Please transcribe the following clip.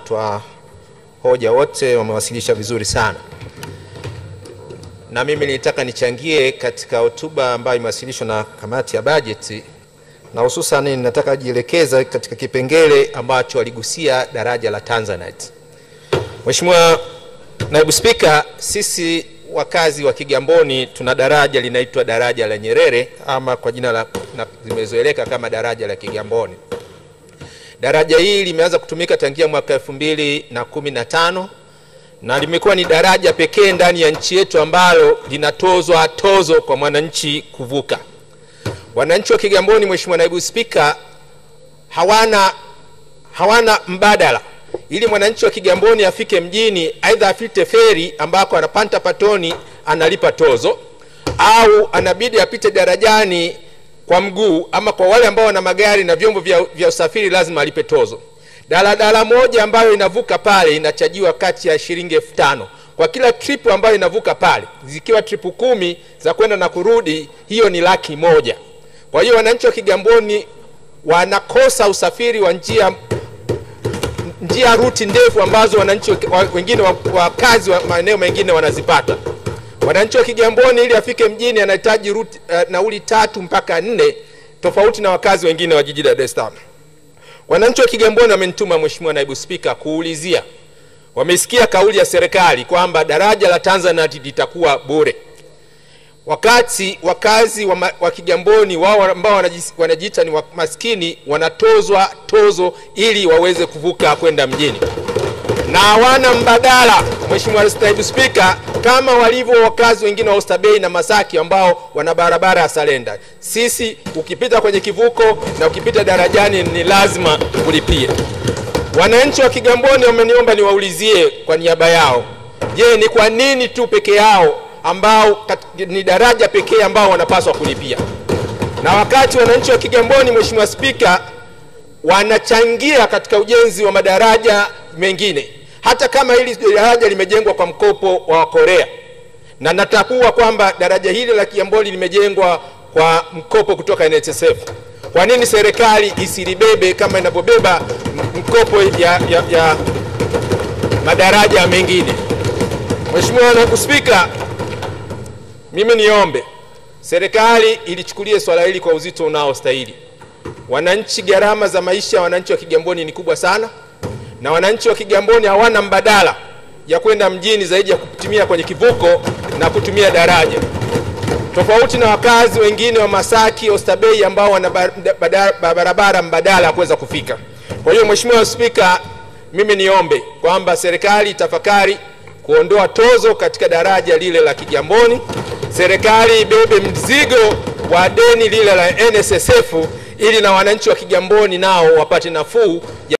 watoa hoja wote wamewasilisha vizuri sana, na mimi nilitaka nichangie katika hotuba ambayo imewasilishwa na kamati ya bajeti, na hususan ninataka jielekeza katika kipengele ambacho waligusia daraja la Tanzanite. Mheshimiwa Naibu Spika, sisi wakazi wa Kigamboni tuna daraja linaitwa daraja la Nyerere ama kwa jina la limezoeleka kama daraja la Kigamboni. Daraja hili limeanza kutumika tangia mwaka elfu mbili na kumi na tano na limekuwa ni daraja pekee ndani ya nchi yetu ambalo linatozwa tozo kwa mwananchi kuvuka. Wananchi wa Kigamboni, Mheshimiwa Naibu Spika, hawana, hawana mbadala ili mwananchi wa Kigamboni afike mjini, aidha apite feri ambako anapanda patoni analipa tozo, au anabidi apite darajani kwa mguu, ama kwa wale ambao wana magari na vyombo vya, vya usafiri lazima alipe tozo. Daladala moja ambayo inavuka pale inachajiwa kati ya shilingi elfu tano kwa kila trip ambayo inavuka pale, zikiwa tripu kumi za kwenda na kurudi, hiyo ni laki moja. Kwa hiyo wananchi wa Kigamboni wanakosa usafiri wa njia njia ruti ndefu ambazo wananchi wengine wakazi wa maeneo mengine wanazipata. Wananchi wa Kigamboni ili afike mjini anahitaji ruti uh, nauli tatu mpaka nne tofauti na wakazi wengine wa jiji la Dar es Salaam. Wananchi wa Kigamboni wamenituma Mheshimiwa Naibu Spika kuulizia, wamesikia kauli ya serikali kwamba daraja la Tanzanite litakuwa bure, wakati wakazi wa, ma, wa Kigamboni wao ambao wanajiita ni maskini wanatozwa tozo ili waweze kuvuka kwenda mjini na hawana mbadala. Mheshimiwa Naibu Spika, kama walivyo wakazi wengine wa Oysterbay na Masaki ambao wana barabara ya Salenda, sisi ukipita kwenye kivuko na ukipita darajani ni lazima ulipie. Wananchi wa Kigamboni wameniomba niwaulizie kwa niaba yao, je, ni kwa nini tu peke yao ambao ni daraja pekee ambao wanapaswa kulipia, na wakati wananchi wa Kigamboni, Mheshimiwa Spika, wanachangia katika ujenzi wa madaraja mengine, hata kama hili daraja limejengwa kwa mkopo wa Korea, na natambua kwamba daraja hili la Kigamboni limejengwa kwa mkopo kutoka NSSF. Kwa nini serikali isilibebe kama inavyobeba mkopo ya, ya, ya madaraja mengine? Mheshimiwa Naibu Spika, mimi niombe serikali ilichukulie swala hili kwa uzito unaostahili. Wananchi, gharama za maisha ya wananchi wa Kigamboni ni kubwa sana, na wananchi wa Kigamboni hawana mbadala ya kwenda mjini zaidi ya kutumia kwenye kivuko na kutumia daraja, tofauti na wakazi wengine wa Masaki, Oysterbay ambao wana barabara mbadala ya kuweza kufika. Kwa hiyo Mheshimiwa Spika, mimi niombe kwamba serikali tafakari kuondoa tozo katika daraja lile la Kigamboni, serikali ibebe mzigo wa deni lile la NSSF ili na wananchi wa Kigamboni nao wapate nafuu.